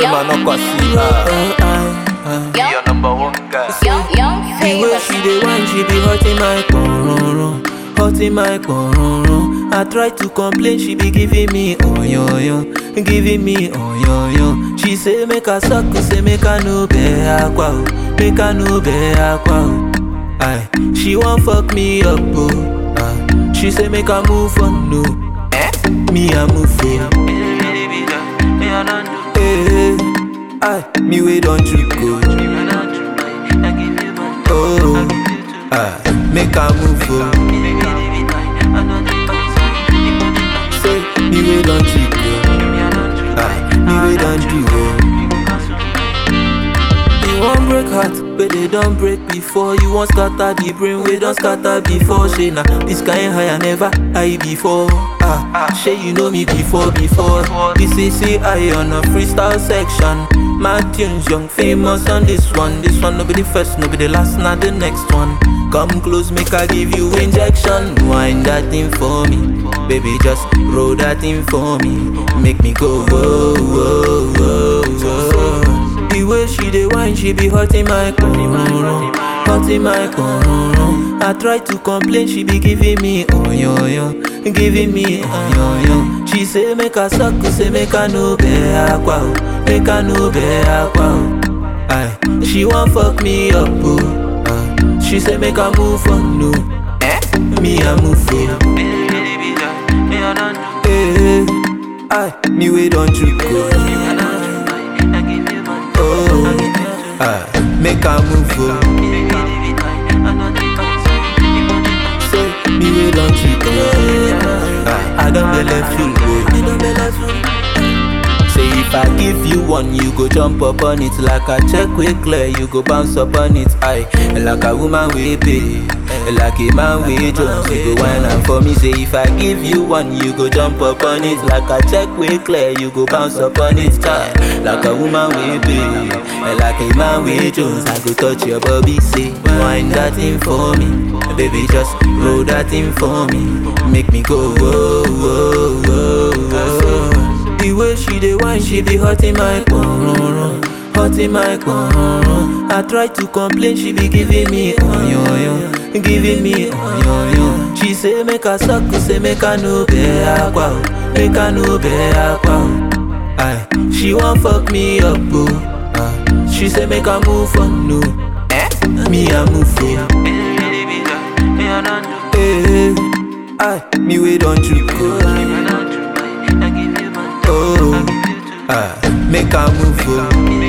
man no kwasi. Ah, Young, your number one guy. young, young The way famous. she dey whine, she be hurting my cororo, hurting my cororo. I try to complain, she be giving me oyoyo, giving me oyoyo. She say make I suck, say make I no be aqua, o, make I no be aqua. o. Aye, she wan fuck me up, oh. Aye, she say make I move on, no. Eh? Me I move on. Hey, aye, me we don't trick, oh. Oh, ah, make a move, oh. Say, me we don't cheat, oh. Ah, me we don't do, oh. You want break heart, but they don't break before. You want scatter the brain, we don't scatter before. Say nah, this kind high I never high before. Ah, say you know me before, before. This is I on a freestyle section. My tunes young, famous on this one. This one no be the first, no be the last, not the next one. Come close, make I give you injection. Wind that thing for me, baby. Just roll that thing for me. Make me go whoa, whoa, whoa, whoa. The way she dey whine, she be hurting my cororo, hurting my cororo. I try to complain, she be giving me oyoyo, giving me oyoyo. She say make I suck, say make I no be aqua, o, make I no be aqua. o. Aye, she wan fuck me up, oh. Aye, she say make I move on, no. Eh? Me I move on. Hey, aye, me we don't trick, oh. Oh, ah, make a move, oh. Say, me we don't cheat, oh. Ah, I don't believe full, oh. Say if I give you one, you go jump up on it like a check with clear, you go bounce up on it. Aye, like a woman we pay, like a man we Jones, you go whine and for me. Say if I give you one, you go jump up on it like a check with clear, you go bounce up on it. Aye, like a woman we pay, like a man we Jones, I go touch your body. Say whine that thing for me, baby, just roll that thing for me, make me go whoa whoa whoa whoa. The way she dey whine, she be hurting my cororo, hurting my cororo. I try to complain, she be giving me oyoyo, giving me oyoyo. She say make I suck, say make I no be aqua, o, make I no be aqua. o. Aye, she wan fuck me up, oh. Ah, she say make I move on, no. Eh? Me I move on. Hey, aye, me we don't trick, oh. Oh, ah, make a move, oh.